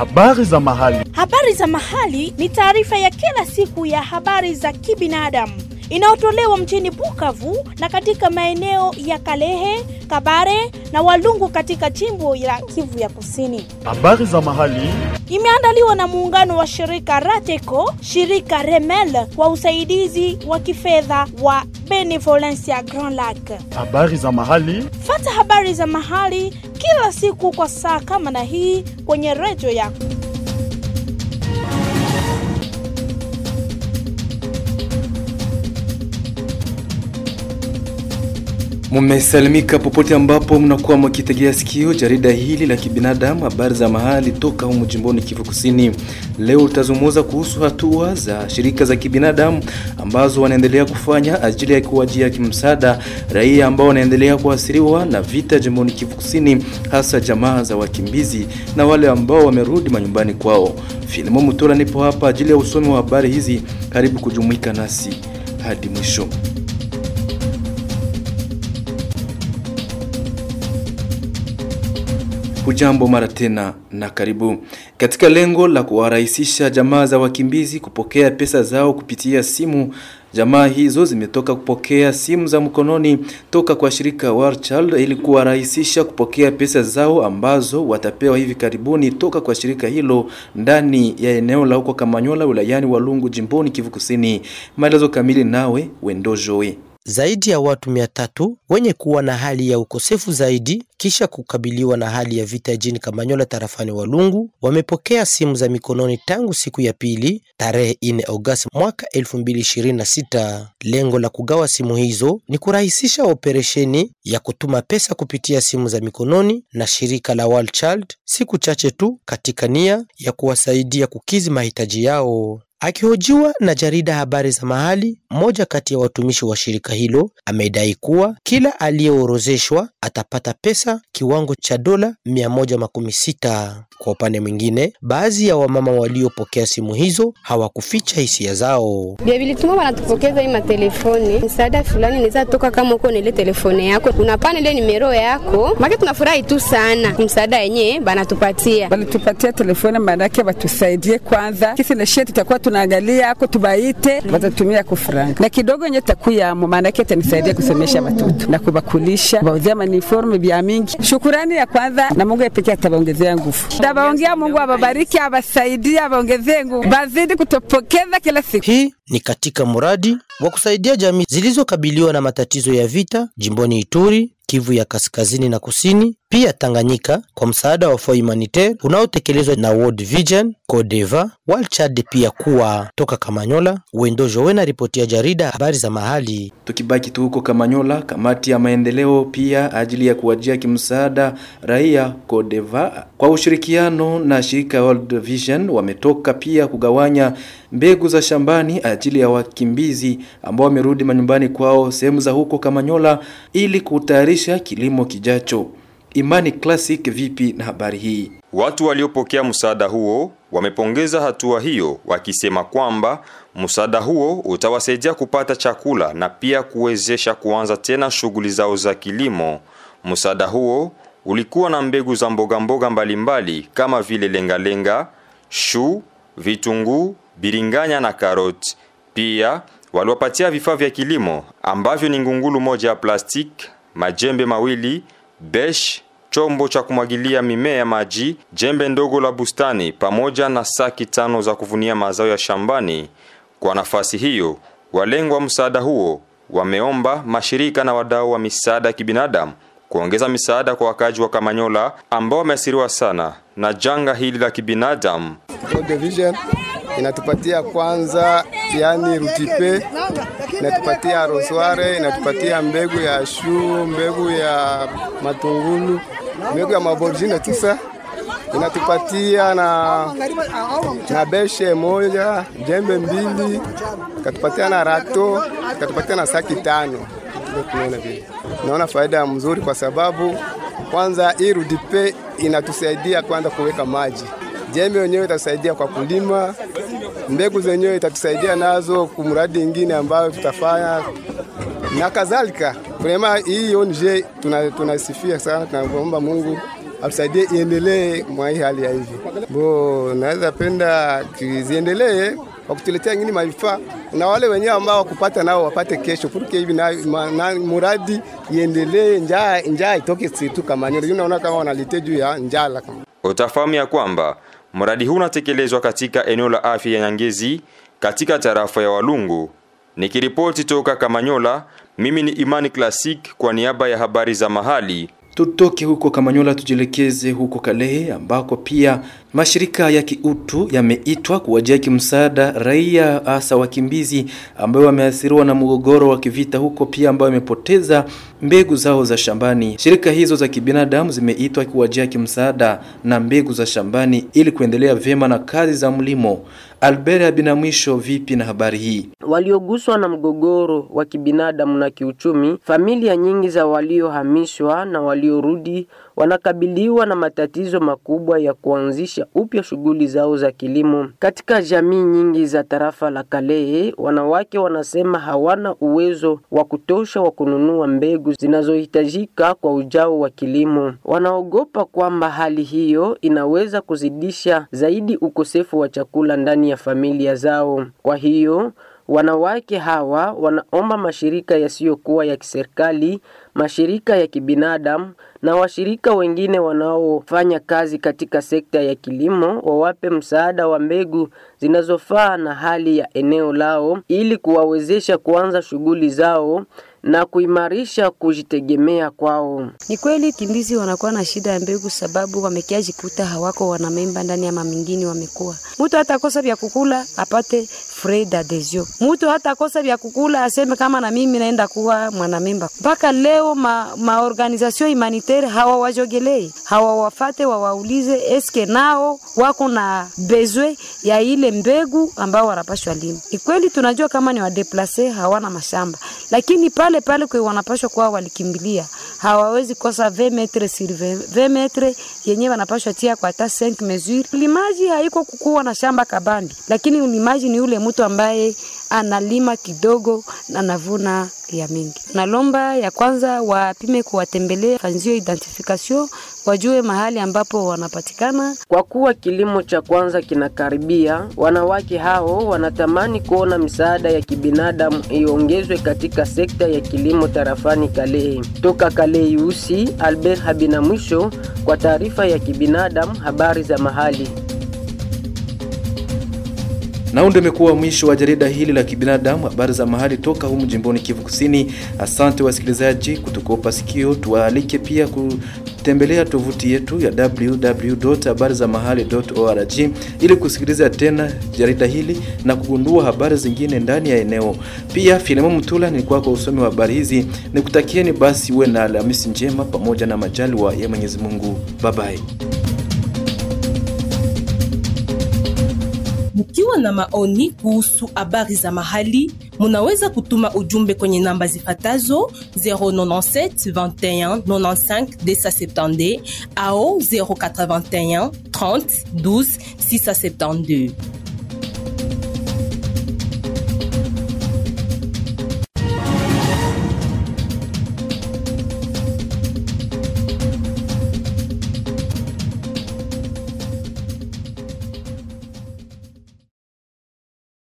Habari za mahali. Habari za mahali ni taarifa ya kila siku ya habari za kibinadamu inayotolewa mjini Bukavu na katika maeneo ya Kalehe, Kabare na Walungu katika jimbo la Kivu ya Kusini. Habari za mahali. Imeandaliwa na muungano wa shirika Rateco, shirika Remel kwa usaidizi wa kifedha wa Benevolencia Grand Lac. Habari za mahali. Fata habari za mahali kila siku kwa saa kama na hii kwenye redio yako. Mumesalimika popote ambapo mnakuwa mkitegea sikio jarida hili la kibinadamu, habari za mahali toka humu jimboni Kivu Kusini. Leo tutazungumza kuhusu hatua za shirika za kibinadamu ambazo wanaendelea kufanya ajili ya kuwajia kimsaada raia ambao wanaendelea kuathiriwa na vita jimboni Kivu Kusini, hasa jamaa za wakimbizi na wale ambao wamerudi manyumbani kwao. Filimo Mutola nipo hapa ajili ya usomi wa habari hizi. Karibu kujumuika nasi hadi mwisho. Hujambo mara tena na karibu. Katika lengo la kuwarahisisha jamaa za wakimbizi kupokea pesa zao kupitia simu, jamaa hizo zimetoka kupokea simu za mkononi toka kwa shirika War Child ili kuwarahisisha kupokea pesa zao ambazo watapewa hivi karibuni toka kwa shirika hilo ndani ya eneo la huko Kamanyola wilayani Walungu jimboni Kivu Kusini. Maelezo kamili nawe Wendojoe. Zaidi ya watu mia tatu wenye kuwa na hali ya ukosefu zaidi kisha kukabiliwa na hali ya vita jini Kamanyola tarafani Walungu wamepokea simu za mikononi tangu siku ya pili tarehe 4 Agosti mwaka 2026. Lengo la kugawa simu hizo ni kurahisisha operesheni ya kutuma pesa kupitia simu za mikononi na shirika la World Child siku chache tu katika nia ya kuwasaidia kukizi mahitaji yao. Akihojiwa na jarida habari za mahali, mmoja kati ya watumishi wa shirika hilo amedai kuwa kila aliyeorozeshwa atapata pesa kiwango cha dola mia moja makumi sita. Kwa upande mwingine, baadhi ya wamama waliopokea simu hizo hawakuficha hisia zao. Vilituma wanatupokeza hii matelefoni, msaada fulani inaweza toka kama uko nile telefone yako unapana ile nimero yako make, tunafurahi tu sana msaada yenyewe banatupatia. Walitupatia telefoni, maanake watusaidie kwanza, kisi na shie tutakuwa tunaangalia ako tubaite, watatumia kufranga na kidogo nye takuyamo, maanake tanisaidia kusomesha watoto na kubakulisha, kubauzia maniforme vya mingi. Shukurani ya kwanza na Mungu pekee atabaongezea nguvu Tabaongea Mungu awabariki, awasaidie, awaongezee nguvu, bazidi kutopokeza kila siku. Hii ni katika mradi wa kusaidia jamii zilizokabiliwa na matatizo ya vita jimboni Ituri, Kivu ya kaskazini na kusini, pia Tanganyika, kwa msaada wa Fonds Humanitaire unaotekelezwa na World Vision, Codeva, World Chad pia kuwa toka Kamanyola. Wendo Jowena, ripoti ya jarida habari za mahali. Tukibaki tu huko Kamanyola, kamati ya maendeleo pia ajili ya kuwajia kimsaada raia Codeva kwa ushirikiano na shirika World Vision wametoka pia kugawanya mbegu za shambani ajili ya wakimbizi ambao wamerudi manyumbani kwao sehemu za huko Kamanyola ili kutayarisha kilimo kijacho. Imani Classic vipi na habari hii? Watu waliopokea msaada huo wamepongeza hatua hiyo wakisema kwamba msaada huo utawasaidia kupata chakula na pia kuwezesha kuanza tena shughuli zao za kilimo. Msaada huo ulikuwa na mbegu za mboga mboga mbalimbali kama vile lengalenga, shu, vitunguu, biringanya na karoti. Pia waliwapatia vifaa vya kilimo ambavyo ni ngungulu moja ya plastiki, majembe mawili, besh, chombo cha kumwagilia mimea ya maji, jembe ndogo la bustani pamoja na saki tano za kuvunia mazao ya shambani. Kwa nafasi hiyo, walengwa msaada huo wameomba mashirika na wadau wa misaada ya kibinadamu kuongeza misaada kwa wakazi wa Kamanyola ambao wameathiriwa sana na janga hili la kibinadamu. World Vision inatupatia kwanza, yani rutipe, inatupatia rosware, inatupatia mbegu ya shu, mbegu ya matungulu, mbegu ya maborjine tisa inatupatia na, na beshe moja, jembe mbili, ikatupatia na rato, ikatupatia na saki tano. Tunaona vile, naona faida mzuri kwa sababu kwanza hii rudipe inatusaidia kwanza kuweka maji, jembe wenyewe itatusaidia kwa kulima, mbegu zenyewe itatusaidia nazo kumradi ingine ambayo tutafanya na kadhalika. Vrema hii ONG tunasifia tuna sana, tunaomba Mungu atusaidie iendelee mwa hii hali ya hivi. Bo, naweza penda ziendelee kwa kutuletea ngini mavifaa na wale wenyewe ambao wakupata nao wapate kesho, porque hivi na, ma- na muradi iendelee, njaa njaa itoke situ Kamanyola. Unaona kama wanalite juu ya njala kama Utafahamu ya kwamba mradi huu unatekelezwa katika eneo la afya ya Nyangezi katika tarafa ya Walungu. Nikiripoti toka Kamanyola, mimi ni Imani Classic kwa niaba ya habari za mahali. Tutoke huko Kamanyola tujielekeze huko Kalehe ambako pia mashirika ya kiutu yameitwa kuwajia kimsaada raia hasa wakimbizi ambao wameathiriwa na mgogoro wa kivita huko pia ambao wamepoteza mbegu zao za shambani. Shirika hizo za kibinadamu zimeitwa kuwajia kimsaada na mbegu za shambani ili kuendelea vyema na kazi za mlimo. Albert Abinamwisho, vipi na habari hii? walioguswa na mgogoro wa kibinadamu na kiuchumi, familia nyingi za waliohamishwa na waliorudi wanakabiliwa na matatizo makubwa ya kuanzisha upya shughuli zao za kilimo. Katika jamii nyingi za tarafa la Kalehe, wanawake wanasema hawana uwezo wa kutosha wa kununua mbegu zinazohitajika kwa ujao wa kilimo. Wanaogopa kwamba hali hiyo inaweza kuzidisha zaidi ukosefu wa chakula ndani ya familia zao. Kwa hiyo Wanawake hawa wanaomba mashirika yasiyokuwa ya kiserikali, mashirika ya kibinadamu na washirika wengine wanaofanya kazi katika sekta ya kilimo wawape msaada wa mbegu zinazofaa na hali ya eneo lao ili kuwawezesha kuanza shughuli zao na kuimarisha kujitegemea kwao. Ni kweli kimbizi wanakuwa na shida ya mbegu, sababu wamekiajikuta hawako wanamemba ndani ya mamingini, wamekuwa mtu hata kosa vya kukula apate frais d'adhesion, mtu hata kosa vya kukula aseme kama na mimi naenda kuwa mwanamemba. Mpaka leo ma, maorganization humanitaire hawawajogelei, hawawafate wawaulize eske nao wako na bezwe ya ile mbegu ambao wanapashwa lima. Ni kweli tunajua kama ni wadeplase hawana mashamba, lakini pale pale kwe wanapashwa kuwa walikimbilia hawawezi kosa 20 metre sur 20 20 metre yenye wanapashwa tia kwa hata 5 mesure. Ulimaji haiko kukuwa na shamba kabambi, lakini ulimaji ni ule mtu ambaye analima kidogo na anavuna ya mingi. Nalomba ya kwanza wapime kuwatembelea, fanzio identification, wajue mahali ambapo wanapatikana. Kwa kuwa kilimo cha kwanza kinakaribia, wanawake hao wanatamani kuona misaada ya kibinadamu iongezwe katika sekta ya kilimo tarafani Kalehe. Toka Kalehe Usi, Albert Habina mwisho kwa taarifa ya kibinadamu, habari za mahali. Na huu ndio umekuwa mwisho wa jarida hili la kibinadamu, habari za mahali toka humu jimboni Kivu Kusini. Asante wasikilizaji kutukopa sikio, tuwaalike pia kutembelea tovuti yetu ya www.habarizamahali.org ili kusikiliza tena jarida hili na kugundua habari zingine ndani ya eneo. Pia Filemon Mtula nilikuwa kwa usomi wa habari hizi, nikutakieni basi uwe na Alhamisi njema pamoja na majaliwa ya Mwenyezi Mungu. Bye bye. Mkiwa na maoni kuhusu habari za mahali, munaweza kutuma ujumbe kwenye namba zifatazo 097 21 95 270 au 081 30 12 672.